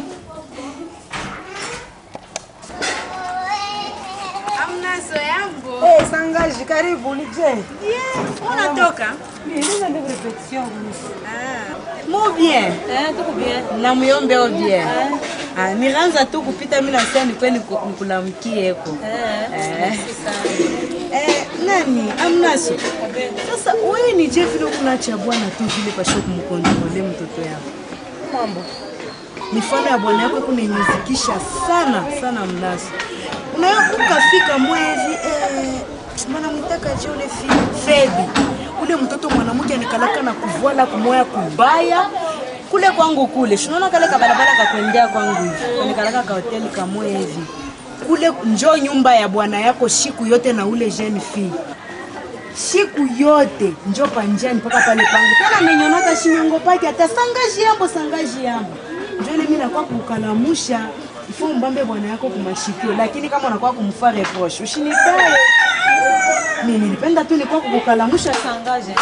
Amnaso yangu. Eh, sangaji karibu nije. Yeah, unatoka? Mimi ndio repetition. Ah. Mo bien. Eh, tuko bien. Na muyombe o bien. Ah, nilianza tu kupita mimi nasema ni kweli nikulamkie eko. Eh. Eh, nani? Amnaso. Sasa wewe ni je vile kuna cha bwana tu vile pasho kumkontrole mtoto yako. Mambo. Mifano ya bwana yako kunanyezikisha sana sana mnaso. Unayokuka fika mwezi eh, mwanamtaka je ule fi- Fedi ule mtoto mwanamke anikalaka na kuvola kumoya kubaya kule kwangu kule shinaona kale kabarabara kakwendea kwangu hivi kanikalaka ka hoteli kamoya hivi kule njo nyumba ya bwana yako siku yote na ule jeune fille siku yote njo panjani mpaka pale pangu tena menyonaka shinyongo pake hata sangaji yambo sangaji yambo njo ile mimi nakuwa kukalamusha ifo mbambe bwana yako kumashikio lakini kama unakuwa kumfa reproche ushinitaye mimi nilipenda tu nilikuwa kukalamusha sangaje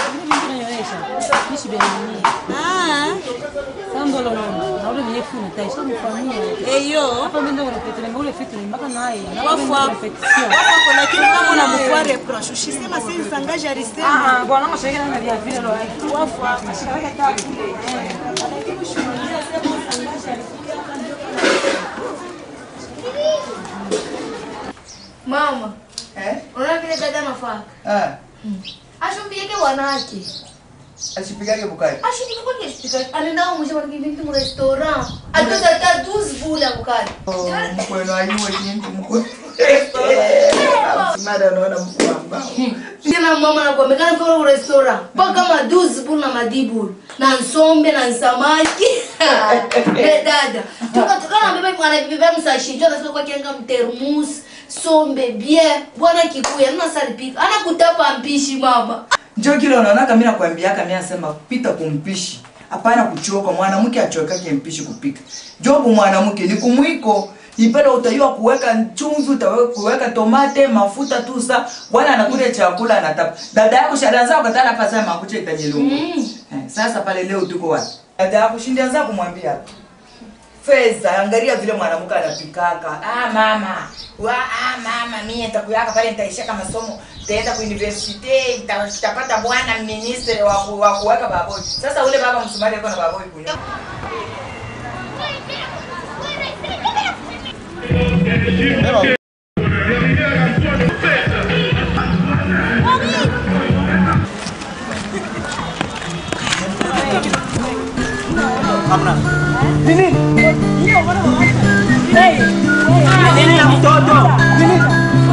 eyo lakini kama unamfua reproche ushisema si sangaje alisema Wafu. Mama. Eh? Unaona vile dada anafaa? Ah, Ashumbike wanawake. asipigage bukari. Ashindike kwa kiasi. Anaenda kumusha kwa kibinti mu restaurant. Atoza hata 12 bula bukari. Mkweno ayuwe kintu mkweno. Mada unaona mkuu ambao. Tena mama anakuambia kwa mu restaurant. Paka kama 12 bula na madibulu. Na nsombe na nsamaki. Eh dada. Tuka tukana beba mwana beba msashi. Jua kasika kwa kianga mtermus. Sombe bien. Bwana kikuya. Nuna salipika. Anakutapa mpishi mama. Njoo kile unaonaka mimi nakwambiaka mimi nasema pita kumpishi. Hapana kuchoka mwanamke achokake mpishi kupika. Jobu mwanamke ni kumwiko. Ipenda utaiwa kuweka chumvi, utaweka kuweka tomate, mafuta tu sa. Bwana anakuja chakula anatapa. Dada yako shadanza ukatana hapa sema makucha itanyelungu. Eh, sasa pale leo tuko wapi? Dada yako shindia za kumwambia. Feza, angalia vile mwanamke anapikaka. Ah mama. Wa ah mama, mimi nitakuyaka pale nitaishaka masomo. Nitaenda ku university, nita- nitapata bwana minister wa ku- wa kuweka baboi. Sasa ule baba msumari yuko na baboi kunywa. Hamna. Nini? Nini ya mtoto? Nini?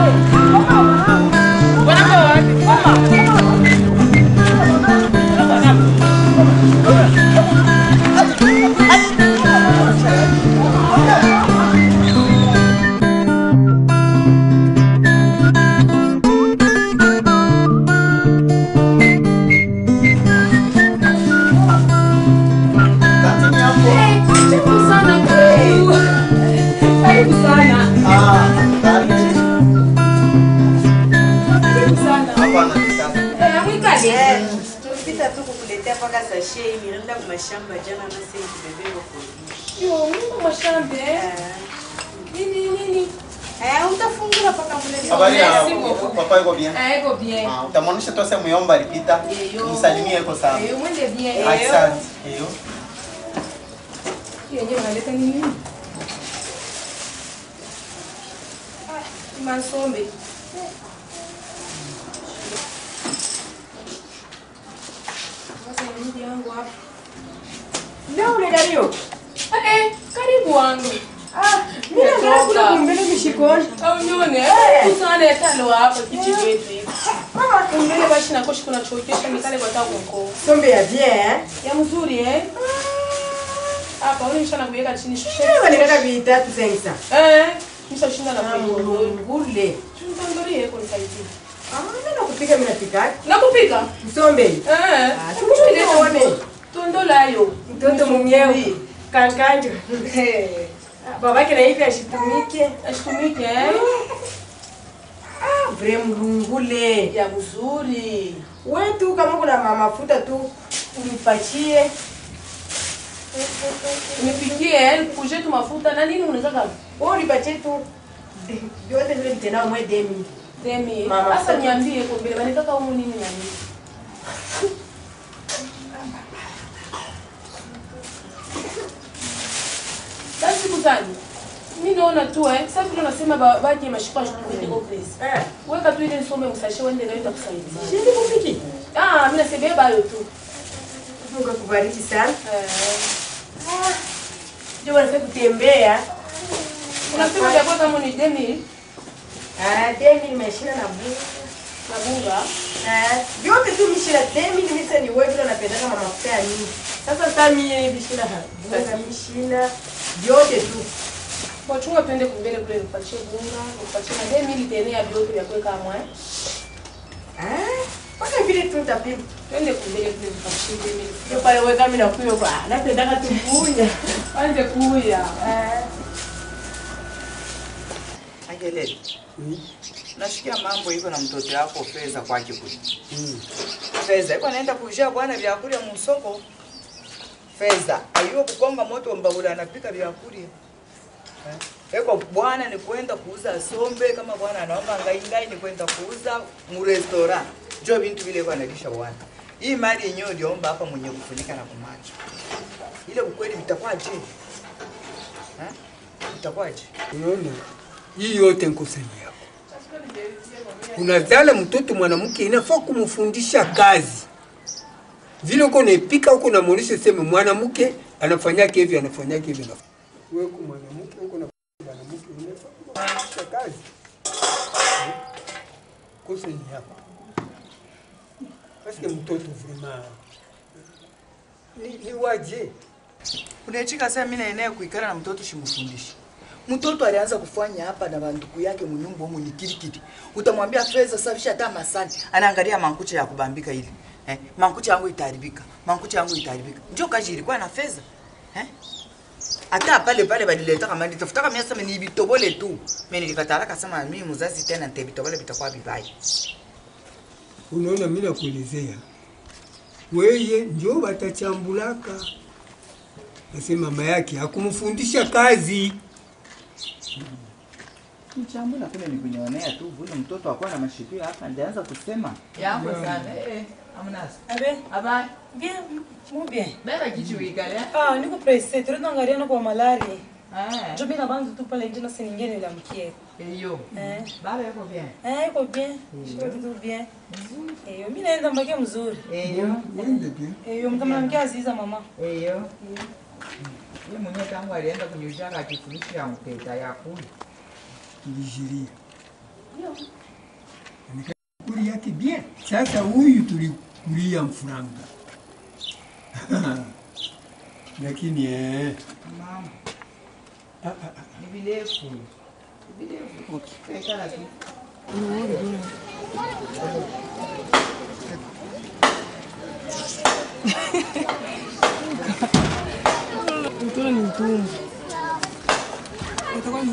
tulipita tu kukuletea paka sashe hii nilienda kwa mashamba jana na sasa kibebe huko. Yo, Mungu mashambe. Nini nini? Eh, utafungula paka mule. Habari ya Merci beaucoup. papa iko bien? Ah, iko bien. Ah, utamwonyesha tu sehemu yomba alipita. Msalimie iko sawa. Eh, mwende bien. Asante. Hiyo. Hiyo yenyewe unaleta nini? Ah, Mansombe. Sasa nini yangu hapa? Leo ule Dario. Eh, karibu wangu. Ah, mimi nataka kula kumbele mishikoni. Au nione. Tusane talo hapa kichi wetu hivi. Mama kumbele bashi na koshi kuna chokesha mikale kwa tangu mko. Sombe ya bien eh? Ya mzuri eh? Hapa ule mshana kuweka chini shushe. Leo nikaka vitatu sensa. Eh, msha shinda na kuyo. Ngule. Tuntandorie kwa nisaidie. Ah, mimi nakupika mimi napika. Nakupika? Msombe. Eh. tukuchukue tuone. Tondolayo. Mtoto mwenyewe. Kankanjo. Babake na hivi ashitumike. Ashitumike eh? Ah, vre mlungule. Ya mzuri. Wewe tu kama kuna ma- mafuta tu unipatie. Nipikie eh, kuje tu mafuta na nini unaweza kama? Wewe unipatie tu. Vyote vile vitenda mwe demi. Demi. Mama, Sasa niambie kwa mbele, wanataka humu nini na nini? Sasa siku gani? Mimi naona tu eh, sasa vile unasema ba- baje mashika shukuru kwa place. Eh. Weka tu ile nisome msashe wende nayo itakusaidia. Shindi kupiki. Ah, mimi nasema bayo tu. Mungu akubariki sana. Eh. Ah. Ndio wanataka kutembea. Unasema japo kama ni demi Ah, demi nimeshinda na bunga. na bunga. Eh, vyote tu mishina demi ni misa ni wewe vile unapenda kama mafuta ya nini. Sasa sasa mimi mishina bunga mishina vyote tu. Wachunga tuende kumbele kule nipatie bunga, nipatie na demi ili tena ya vyote vya kuweka mwa. eh. Ah, mpaka vile tu tapima. Twende kumbele kule nipatie demi. Ndio pale wewe kama nakuyo kwa napendaka tu kunya. Anze kuya. Eh. Angelele. Nasikia mambo iko na mtoto yako Feza kwake kule. Feza iko anaenda kuishia bwana vyakula musoko. Feza aiyo kukonga moto mbabula anapika vyakula. Eh? Eko bwana ni kwenda kuuza sombe kama bwana anaomba ngai ngai ni kwenda kuuza mu restaurant. Jo bintu vile kwa analisha bwana. Hii mali yenyewe uliomba hapa mwenye kufunika na kumacho. Ile ukweli vitakwaje? Eh? Vitakwaje? Unaona, hii yote nkosani yako. Unazala mtoto mwanamke, inafaa kumfundisha kazi vile uko naipika huko namwonyesha sema mwanamke anafanyake hivi anafanyake hivi anaf- wewe uko mwanamke huko na mwanamke unafaa kumfundisha kazi Eh? kosa ni yako paske mtoto vrema ni, ni waje unaichika sasa mimi naenea kuikala na mtoto shimfundishi mtoto alianza kufanya hapa na banduku yake munyumba humu ni kirikiti utamwambia fedha safisha hata masani anaangalia mankucha ya kubambika ili eh, mankucha yangu itaharibika mankucha yangu itaharibika ndio kazi ilikuwa na fedha eh hata pale pale balileta kama nitafuta kama sema ni bitobole tu mimi nilikatala kasema mimi mzazi tena nitebitobole bitakuwa vibaya Unaona, mimi nakuelezea weye njo watachambulaka. Nasema mama yake hakumfundisha kazi. mchambo na kule nikunionea tu vile mtoto akuwa na mashikio hapa ndianza kusema Yangu sana. Eh, amnas. Abe, Bien, muy bien. Beba kitu uikale. Ah, niko presse, tunaangalia na kwa malari. Njo mimi na bantu tu pale nje na si nyingine ile mkie. Eyo. Eh. Baba yuko bien. Eh, iko bien. Shiko tu bien. Eyo, mimi naenda mbake mzuri. Eyo. Eyo, mtamwambia Aziza mama. Eyo. Yeye mwenyewe tangu alienda kunyushaka akifurushi ya mpeta ya kuli. tulijiria kuli yake bien. Sasa huyu tulikulia mfuranga lakini eh, Mama. ah, ah, ah. Ni virefu. Ni virefu. Okay. Kala tu. Mtoto ni mtumwa. Itakuwa ni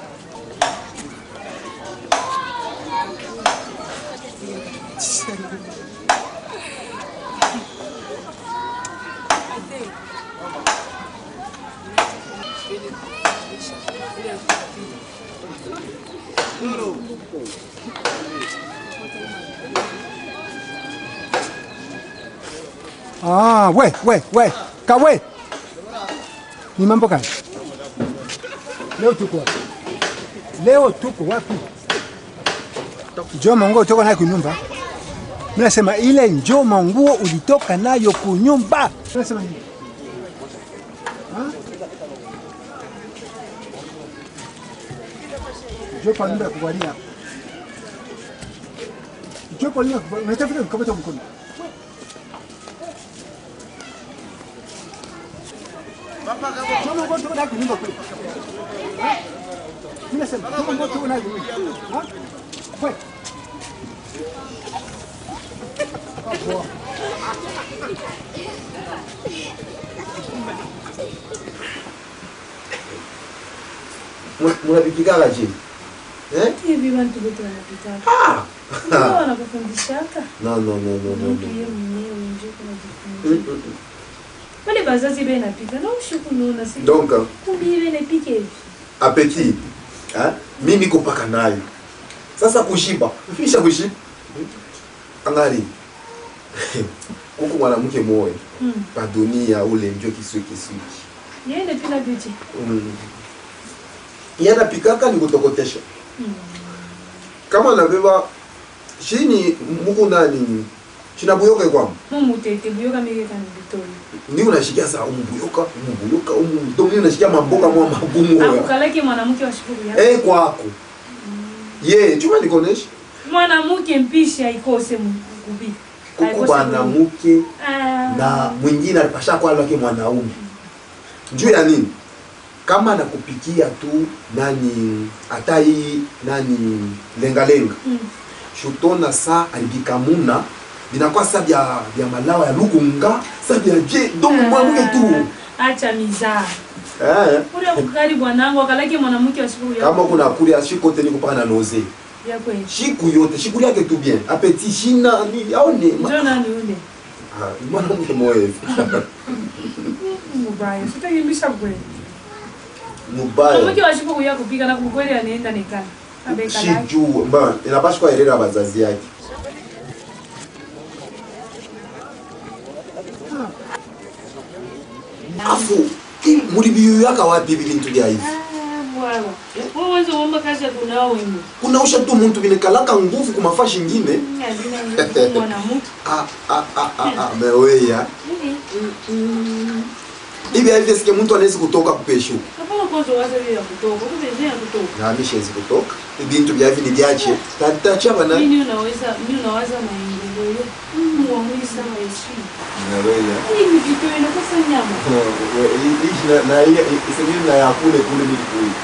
Ah, we, we, we. Kawe. Ni mambo gani? Leo tuko wapi? Leo tuko wapi? Njoo manguo utoka nayo kunyumba. Mimi nasema ile njoo manguo ulitoka nayo kunyumba. Unasema nini? Ha? Njoo kwa nyumba ya kuvalia. Njoo kwa nyumba ya kuvalia. Unatafuta kukamata mkono. Choma ngoto una kunyumba kule. Mimi nasema choma ngoto una kunyumba. Ha? Kwe. Munapikikaga je? Eh? hivi bantu bote wanapitaka. Ah! Ndio wanakufundishaka. No, no, no, no, no, Mtu no. yeye mwenyewe ndio Mm, kunajifunza. mm, mm. Wale bazazi bena napika na ushuku nuna si. Donc, kumbi bena pike hivi. apeti eh? mi niko paka nayo sasa kushiba fisha kushiba angali kuku mwanamke moya Mm. padunia ule njo kiswi kiswi Yeye ni pina beauty. mm. yana pikaka ni kutokotesha Mm. kama nabeba shini muku nani shinabuyoka kwamba Mumu tete buyoka mege kan bitoli. ndi unashikia saa umubuyoka umubuyoka umu donc unashikia mamboka mwa magumu oya Akukalaki mwanamke wa shukuru yako. eh kwako ye chuma nikonesha Mwanamke mpishi aikose mkubi. kuku banamuke Ah. na mwingine alipasha kwa lwake mwanaume juu ya nini kama nakupikia tu nani hata hii nani lengalenga Mm. shutona sa alibikamuna binakuwa sa bya bya malawa ya lukunga sa bya je donc mwanamke tu Acha mizaa. eh Ule kukari bwanangu akalaki mwanamke wa shukuru yako. kama kuna kulia shikote niko paka na noze Ya kweli. shiku yote shiku yake tu bien apeti shina ni aone Njoo nani ule? Ah, mwanamke mwevi Mubaya. Sitakimbisha kweli. mubaya Mwanamke wa shukuru yako pika na kukweli anaenda nekana. Abeka laki. shijuu ba inapaswa kuelera bazazi yake afu hii muri biyuyaka wapi hivi bintu bya hivi Bwana. Wewe mwanzo uomba kazi ya kunao wengi. kunausha tu muntu binekalaka nguvu kumafaa shingine Hazina nguvu mwanamke. Ah, ah, ah, ah, ah, meweya hivi hivi sike muntu anawezi kutoka kupeshu Hapana kwanza wazo hiyo ya kutoka. Kumbe ya kutoka. nami shezi kutoka ibintu bya hivi ni byache tatachaba Mimi na unaweza mimi unawaza maendeleo. Mungu wangu sana Yesu. meweya Hii ni vitu inakosa nyama. ishi na na ile isengine na ya kule kule mili kule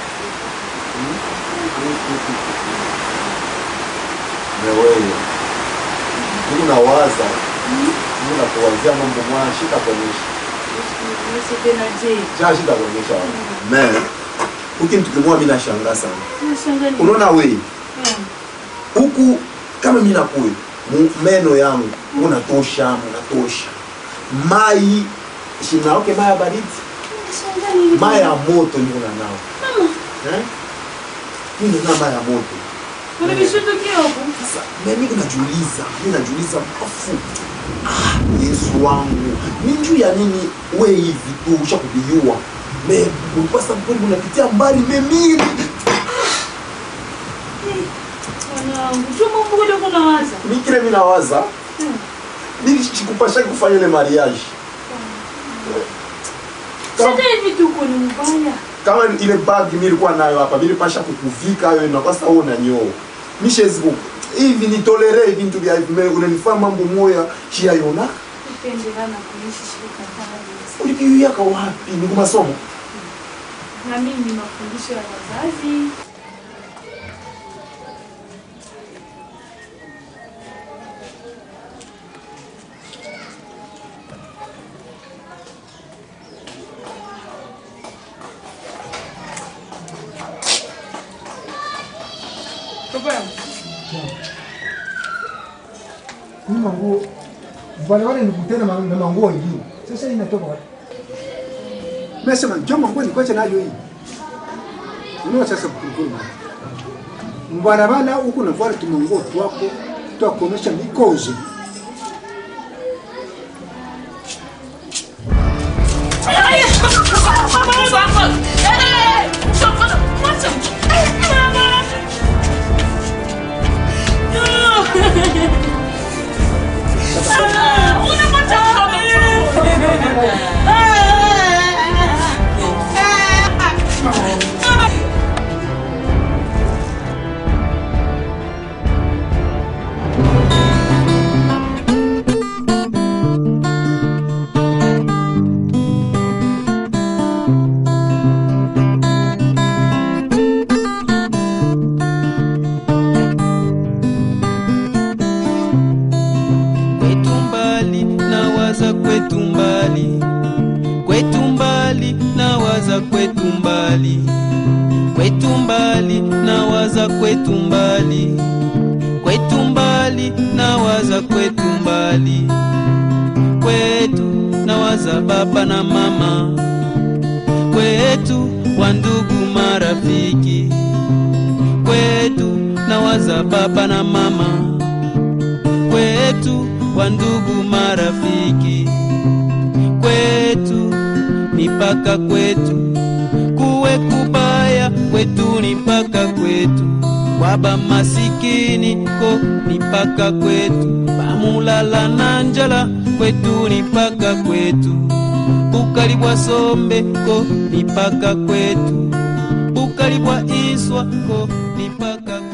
meweya Mungu nawaza Mungu nakuwazia mambo mwana shika kuonyesha Yesu tena je. cha shika kuonyesha me ukintu kimwa mimi nashangaa sana Unashangaa nini? unaona wewe Mm. huku kama mimi nakuwe mu- meno yangu unatosha unatosha mai shinaoke mai ya baridi Unashangaa nini? mai ya moto niko na nao Mama, eh mimi na mai ya moto kuna vishutukio huko. sasa mimi najiuliza mimi najiuliza afu ah, Yesu wangu ni juu ya nini we hivi tu ushakubiyua me ulipasa mponi unapitia mbali memili Mwanangu, chuma mbugo kuna waza. mikile minawaza nilichikupasha kufanya ile mariage Sasa hivi tuko ni mbaya. kama ile bag nilikuwa nayo hapa nilipasha kukuvika wewe na kwa sasa wewe unanyoo mishezi ku hivi nitolere vintu vya hivi me unanifanya mambo moya shia yona Kupendelana kuishi shirika kama ulipiuyaka wapi ni kumasomo na mimi ni mafundisho ya wazazi. Hii manguo wale wale nikutana na na manguo ingine. Sasa hii inatoka wapi? Nasema njoo manguo nikoache nayo hii. Unaona sasa kukuru. Mbarabara huku na vale tumanguo twako twakomesha mikozo. kwetu mbali nawaza kwetu mbali kwetu mbali nawaza kwetu mbali kwetu mbali nawaza kwetu mbali kwetu mbali nawaza kwetu mbali kwetu nawaza baba na mama kwetu wandugu marafiki kwetu nawaza baba na mama kwetu wandugu marafiki kwetu ni paka kwetu kuwe kubaya kwetu ni paka kwetu waba masikini ko ni paka kwetu bamulala na njala kwetu ni paka kwetu bukali bwa sombe ko ni paka kwetu bukali bwa iswa ko ni paka